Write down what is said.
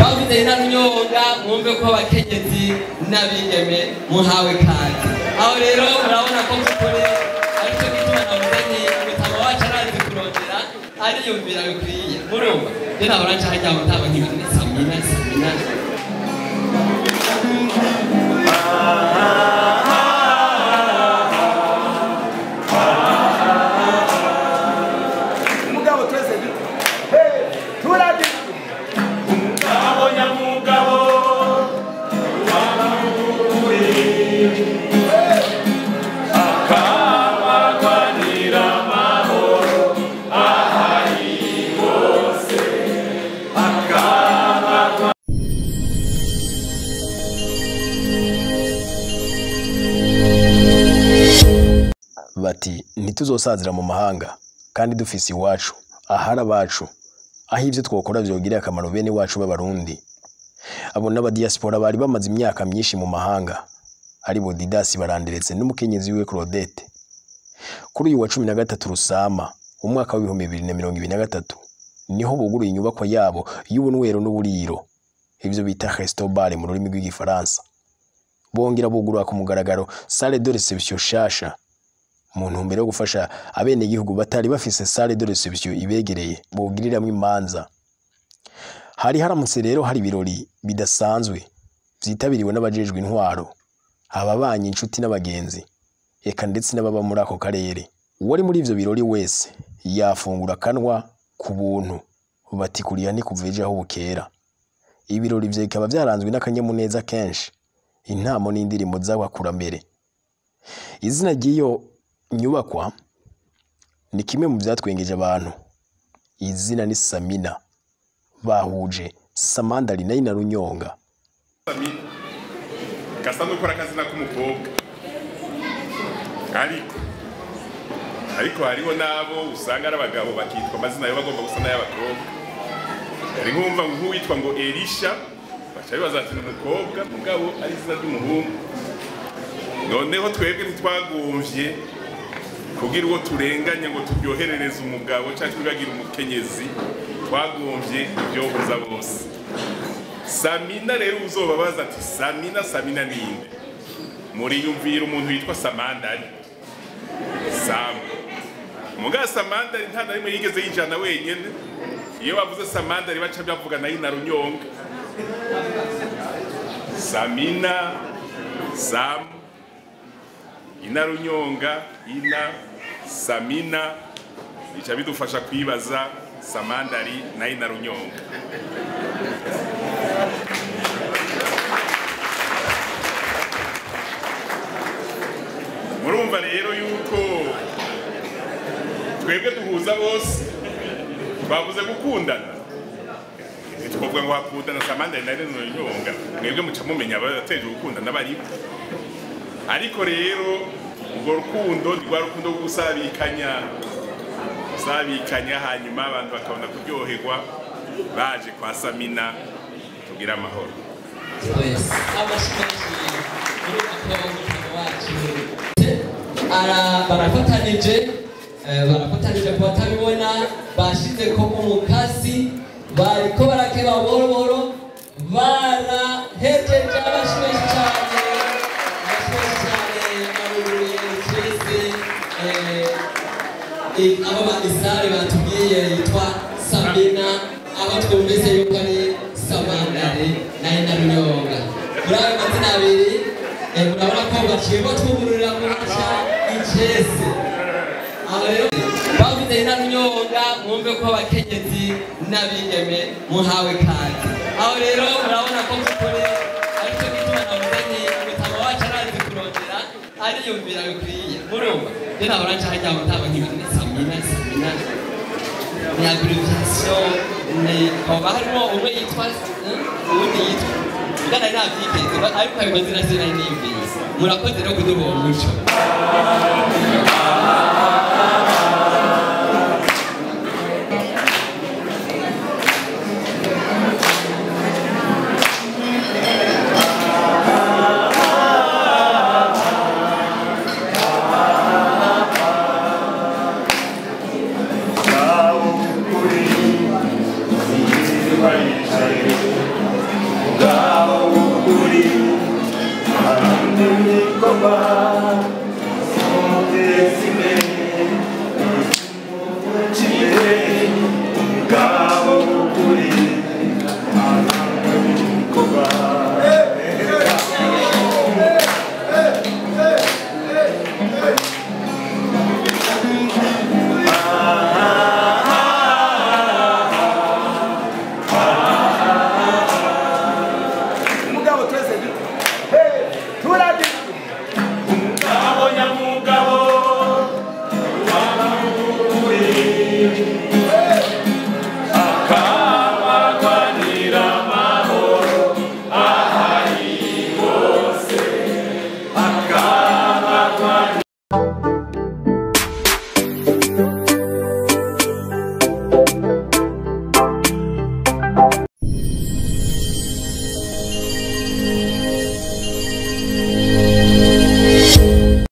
bavuze na myonga mwumve ko abakenyezi n'abigeme muhawe kazi aho rero murabona ko mukuri aricyo gituma navuze nti umutama wacu arazi kurondera ariyumvira bikwiye murumva rero nahora nca hajya mutama nk'ibintu samina samina umugabo twese duto turadi umugabo nyamugabo akabagwanira amahoro ahari hose akabagwa bati ntituzosazira mu mahanga kandi dufise iwacu ahari abacu aho ibyo twakora byogirira akamaro bene wacu b'abarundi abo n'abadiyasipora bari bamaze imyaka myinshi mu mahanga ari bo didasi baranderetse n'umukenyezi wiwe claudette kuri uyu wa cumi na gatatu rusama umwaka w'ibihumbi bibiri na mirongo ibiri na gatatu niho buguruye inyubakwa yabo y'ubunywero n'uburiro ibyo bita resto bar mu rurimi rw'igifaransa bongera bugurura ku mugaragaro salle de reception shasha mu ntumbero yo gufasha abenegihugu batari bafise salle de reception ibegereye bogiriramwo imanza hari haramutse rero hari ibirori bidasanzwe vyitabiriwe n'abajejwe intwaro ababanyi inshuti n'abagenzi eka ndetse n'ababa muri ako karere uwari muri ivyo birori wese yafungura akanwa ku buntu bati kuriya ntikuva ejo aho bukera ibirori vyo bikaba vyaranzwe n'akanyamuneza kenshi intamo n'indirimbo z'abakurambere izina ry'iyo nyubakwa ni kimwe mu byatwengeje abantu izina ni samina bahuje samandari nayo na runyonga Samina gasa n'ukora akazina k'umukobwa ariko ariko hariho n'abo usanga ari abagabo bakitwa amazina yo bagomba gusa n'ay'abakobwa hari nk'umva nk'uwitwa ngo elisha baca bibaza ati ni umukobwa mugabo ari izina ry'umuhungu noneho twebwe ntitwagumvye kugira uwo turenganya ngo turyoherereze umugabo cyangwa twibagire umukenyezi twagumvye ibyohuza bose samina rero uzobabaza ati samina samina ninde muriyumvira umuntu witwa samandari samu muga samandari nta na rimwe yigeze yijana wenyene iyo bavuze samandari baca bavuga nayo na runyonga samina samu ina runyonga ina samina bica bidufasha kwibaza samandari na ina runyonga murumva rero yuko twebwe duhuza bose bavuze gukundana ntitwavuga ngo hakundana samandari na ina runyonga mwebwe muca mumenya abateje gukundana bariho ariko rero urwo rukundo ni rwa rukundo rwo gusabikanya gusabikanya hanyuma abantu bakabona kuryoherwa baje kwa samina tugira amahoro twese abashimenshi muri ako mutano wacu ara barafatanije eh, barafatanije ku batabibona bashize ko umukasi bariko barakeba buhoro buhoro barahejeje abashimenshi cyane abashimenshi cyane baruruye twese eh, abo bagisare batubwiye yitwa Sabina aho twumvise yuko ari Samandare na Ina Runyonga muri ayo mazina abiri eh, murabona ko bakirwa twugururira muri cya icese aho rero bavuze Ina Runyonga mwumve ko abakenyezi n'abigeme muhawe kazi aho rero murabona ko mukuri aricyo gituma navuze nti umutama wacu arazi kurondera ariyumvira bikwiye murumva rero nahora nca hajya mutama nk'ibintu samina samina ni abbreviation ni hoba harimo umwe yitwa eh, uwundi yitwa ngana navyiteze ariko ayo mazina sinari niyumvise murakoze no kuduha umuco